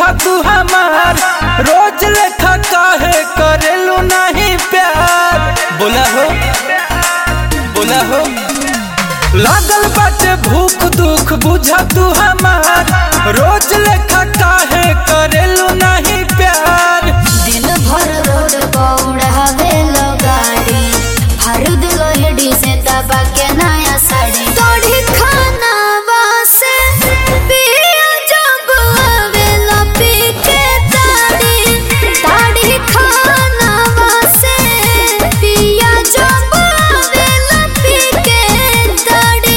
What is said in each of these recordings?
बुझा तू हमार रोज लेखा काहे करेलू नहीं प्यार बोला हो बोला हो लागल बाटे भूख दुख बुझा तू हमार रोज लेखा काहे करेलू नहीं प्यार दिन भर रोड पौड़ावे लो गाड़ी हर दिलो हेडी से दबा के नया साड़ी तोड़ी खाना वासे पिया जब आवेला पी के ताड़ी ताड़ी खाना वासे पिया जब आवेला पी के ताड़ी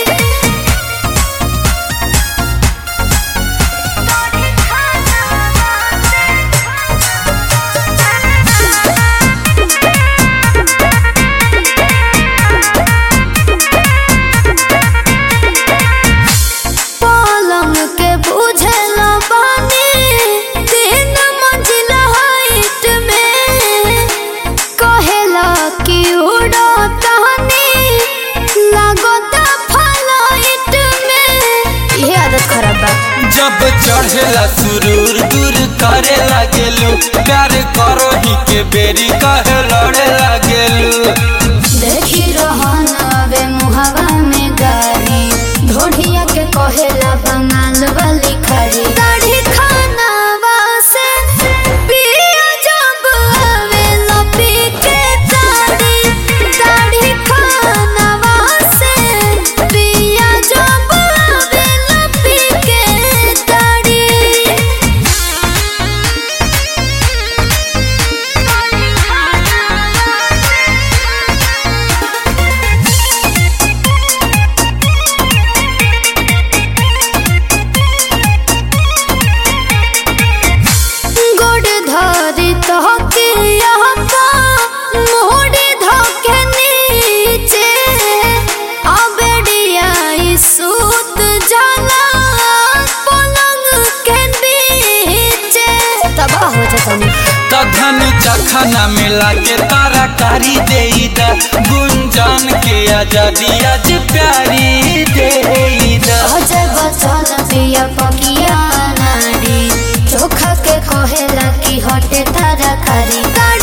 पलंग के बुझल बानी तीन मंजिला हाइट में कहेला कि उड़ो तहनी लागता फ्लाइट में ये आदत खराब बा जब चढ़ेला सुरूर दूर करे लागेलू प्यार करो ही के बेरी कहे लड़े लागेलू देखी रहन अबे मुहवा में गाड़ी ढोढ़िया के कहेला बंगाल वाली खड़ी दाढ़ी खाना वासे पिया जब आवेला पी के दाढ़ी दाढ़ी खाना वासे पिया जब आवेला पी के दाढ़ी गोड़ धरी तहके यहाँ मोड़ी धोके नीचे अबेडिया सूत जाला पलंग के बीचे तबाह हो जाता तधन चखना मिला के तारा कारी दे गुंजन के आजादी आज प्यारी दे अजय बचन पिया पकिया नारी चोखा के कहेला कि हटे तारा खारी गाड़ी